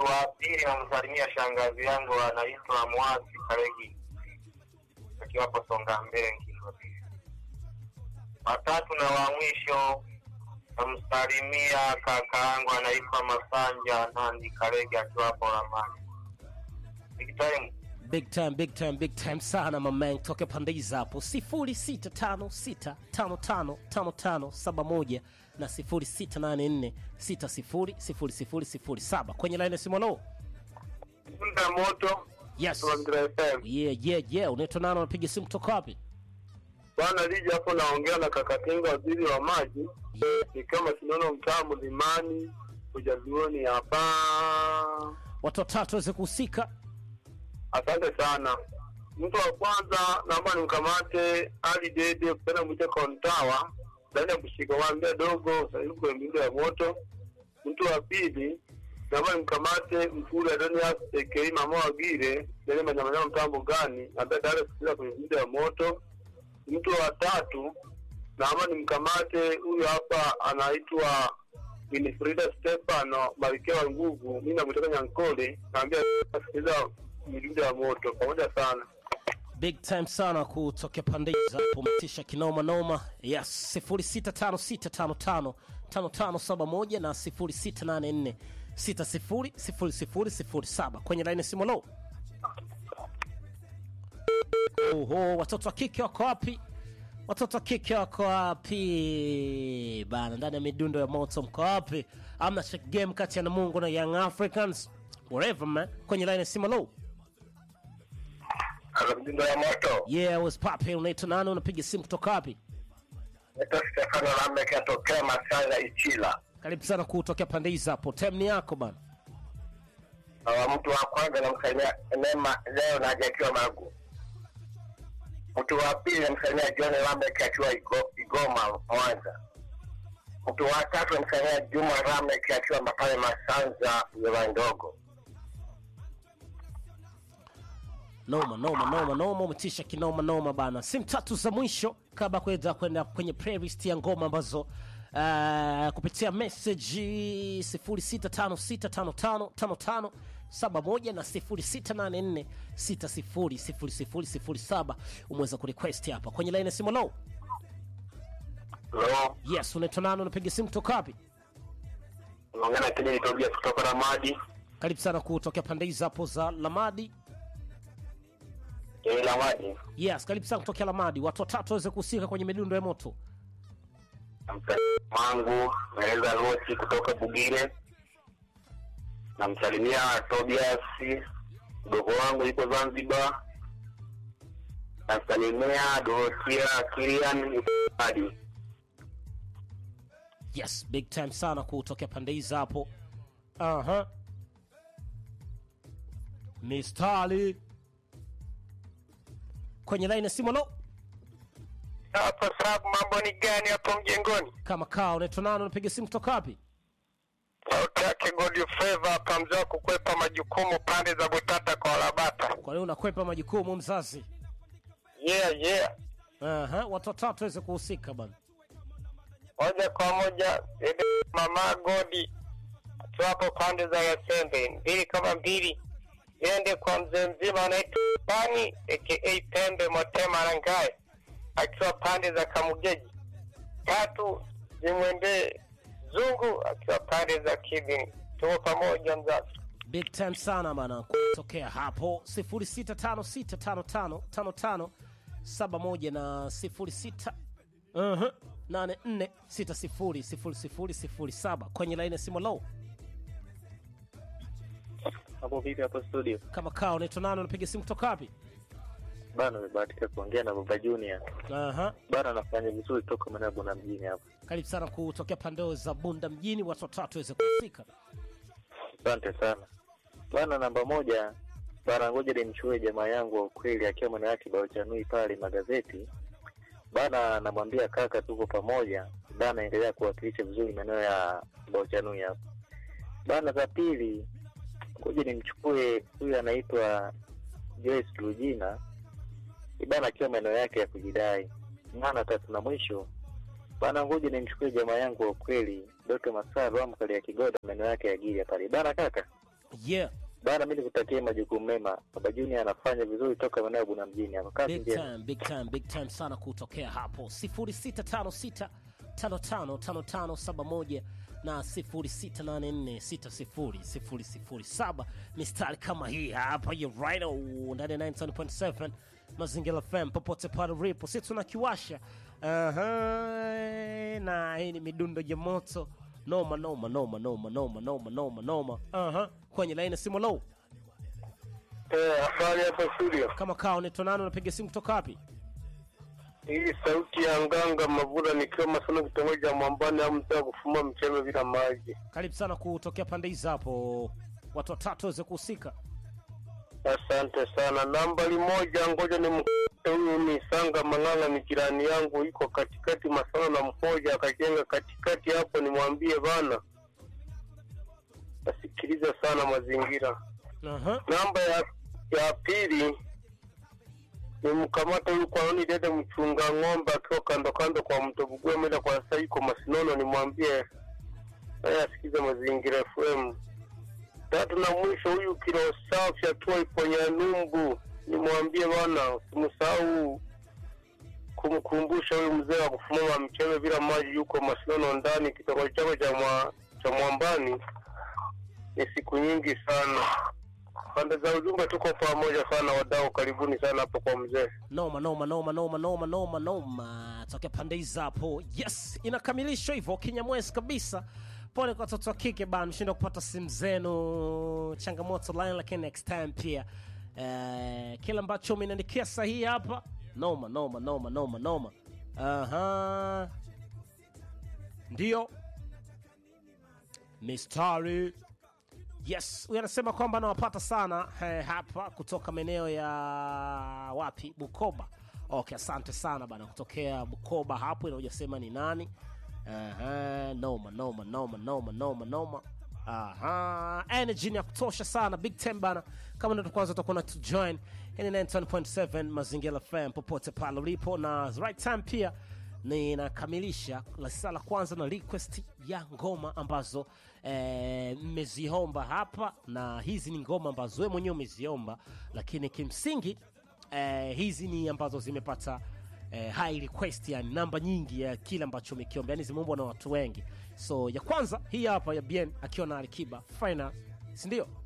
wa pili namsalimia shangazi yangu anaitwa Mwasi Karegi akiwa hapo Songa Mbele Kinondoni. Watatu na wa mwisho namsalimia kaka yangu anaitwa Masanja Nandi Karegi akiwa hapo Ramani. Big time. big time big time big time sana mamang toke pande hizi hapo 0656555571 na 0684600007 kwenye line ya simu lo Punda moto yes Mazingira FM. yeah yeah yeah unaitwa nani unapiga simu kutoka wapi Bwana Lija hapo naongea na Kakatinga waziri wa maji. yeah. Ni kama sinono mtaa mlimani ujaluoni hapa. watu watatu waweze kuhusika Asante sana. Mtu wa kwanza naomba nimkamate Ali Dede kupenda mwite Kontawa ndani ya kushika waambia dogo sasa kwenye miundo ya moto. Mtu wa pili naomba nimkamate Mfuri Adonias aka Mama wa Gire ndani ya manyamanyama mtambo gani ambaye tayari kusikiliza kwenye miundo ya moto. Mtu wa tatu naomba nimkamate huyu hapa anaitwa Winifrida Stefano Malkia wa Nguvu, mimi namtoka Nyankole, naambia sikiliza midundo ya moto pamoja sana. big time sana kutokea pande hizi hapo umetisha kinoma noma yes 0656555571 na 0684600007 kwenye line ya simu lo oho watoto wa kike wako wapi watoto wa kike wako wapi bana ndani ya midundo ya moto mko wapi amna check game kati ya namungu na young africans whatever man kwenye line ya simu lo Ala midundo ya moto. yeah was pape unaitwa nani unapiga simu kutoka wapi Naitwa Stefano Lamek atokea Masanga Ichila. karibu sana kutokea pande hizi hapo time ni yako bana Awa mtu wa kwanza namsalimia Neema leo na akiwa Magu. Mtu wa pili namsalimia John Lamek akiwa Igo- Igoma Mwanza. Mtu wa tatu namsalimia Juma Lamek akiwa pale Masanza Wilaya Ndogo. noma noma noma noma umetisha kinoma noma bana simu tatu za mwisho kabla kwenda kwenda kwenye playlist ya ngoma ambazo uh, kupitia message 0656555571 na 0684600007 umeweza kurequest hapa kwenye line ya simu low Hello. yes unaitwa nani unapiga simu kutoka wapi Unaongea na Kennedy Tobias kutoka Ramadi. karibu sana kutokea pande hizi hapo za lamadi Eh, Ramadi. yes karibu sana kutokea lamadi watu watatu waweze kuhusika kwenye midundo ya moto Namsalimia mangu naeleza Rosi kutoka Bugire. Namsalimia Tobias mdogo wangu yuko Zanzibar. Namsalimia Dorothea Kilian yuko Ramadi. yes big time sana kutokea pande hizi hapo aha mistari kwenye laini ya simu lo Hapo sababu mambo ni gani hapo mjengoni? kama kaa unaitwa nani unapiga simu kutoka wapi Sauti yake God Favor hapa mzee wa kukwepa majukumu pande za Butata kwa Labata. kwa hiyo unakwepa majukumu mzazi Yeah, yeah. aha watu watatu waweze kuhusika bana moja kwa moja ebe mama Godi akiwa hapo pande za Yasembe, mbili kama mbili iende kwa mzee mzima anaitwa Bani aka Pembe Motema Rangae akiwa pande za Kamugeji, tatu zimwendee Zungu akiwa pande za Kibini. Tuko pamoja mzazi. big time sana bana kutokea hapo 0656555571 na 06 uh-huh, 84600007 kwenye laini ya simu low hapo vipi hapo studio kama kaa unaitwa nani unapiga simu kutoka wapi bana umebahatika kuongea na baba junior Aha. bana anafanya vizuri toka manabu na mjini hapo karibu sana kutokea pande za bunda mjini watu watatu waweze kuhusika asante sana bana namba moja bana ngoja nimchue jamaa yangu wa ukweli akiwa mwana yake baochanui pale magazeti bana namwambia kaka tuko pamoja bana endelea kuwakilisha vizuri maeneo ya baochanui hapo bana za pili ngoja nimchukue huyu anaitwa Joyce Lujina bana akiwa maeneo yake ya kujidai maana tatu na mwisho bana ngoja nimchukue jamaa yangu wa ukweli Doto Masaro amkali ya Kigoda maeneo yake ya Gilia pale bana kaka yeah bana mi nikutakie majukumu mema baba junior anafanya vizuri toka maeneo ya buna mjini hapa kazi big njema time big time big time sana kutokea hapo 0656 555571 na 0684600007 mistari kama hii hapa you right ndani ya 97.7 mazingira fm popote pale ulipo si tunakiwasha Aha, na hii ni midundo ya moto noma noma noma noma noma noma noma noma Aha, kwenye laini ya simu low Eh, habari hapa studio. kama kaa unaitwa nani unapiga simu kutoka wapi Hii sauti ya nganga Mavura nikiwa Masono kitongoji cha Mwambani au mtaa kufuma mchele bila maji. karibu sana kutokea pande hizi hapo watu watatu waweze kuhusika Asante sana. Nambari moja, ngoja ni mkute huyu ni Sanga Mang'anga, ni jirani yangu, iko katikati Masono na Mhoja, akajenga katikati hapo. Nimwambie bana asikilize sana mazingira. Aha. Namba ya ya pili ni mkamata huyu kwa nini dede mchunga ng'ombe akiwa kando kando kwa mto Bugwe mwenda kwa sasa yuko Masinono, nimwambie naye asikize mazingira FM. Tatu na mwisho huyu kilo safi akiwa iponya numbu, nimwambie bwana usimsahau kumkumbusha huyu mzee wa kufumama mchele bila maji, yuko Masinono ndani kitongoji chako cha mwa, cha Mwambani. Ni siku nyingi sana pande za ujumbe tuko pamoja sana wadau, karibuni sana hapo kwa mzee. noma noma noma noma noma noma noma tokea pande hizi hapo yes inakamilishwa hivyo kinyamwezi kabisa pole kwa watoto wa kike bana mshinda kupata simu zenu changamoto line lakini next time pia eh, kile ambacho umeniandikia sahihi hapa noma noma noma noma noma aha ndio mistari yes huyu anasema kwamba anawapata sana eh, hapa kutoka maeneo ya wapi bukoba okay asante sana bana kutokea bukoba hapo ila hujasema ni nani Aha, noma noma noma noma noma noma Aha, energy ni ya kutosha sana big time bana kama ndio kwanza utakuwa na to join hii ni 91.7 mazingira fm popote pale ulipo na right time pia ninakamilisha la saa la kwanza na request ya ngoma ambazo eh, mmeziomba hapa na hizi ni ngoma ambazo wewe mwenyewe umeziomba lakini kimsingi eh, hizi ni ambazo zimepata eh, high request yani namba nyingi ya kile ambacho umekiomba yani zimeumbwa na watu wengi so ya kwanza hii hapa ya bien akiwa na alikiba final sindio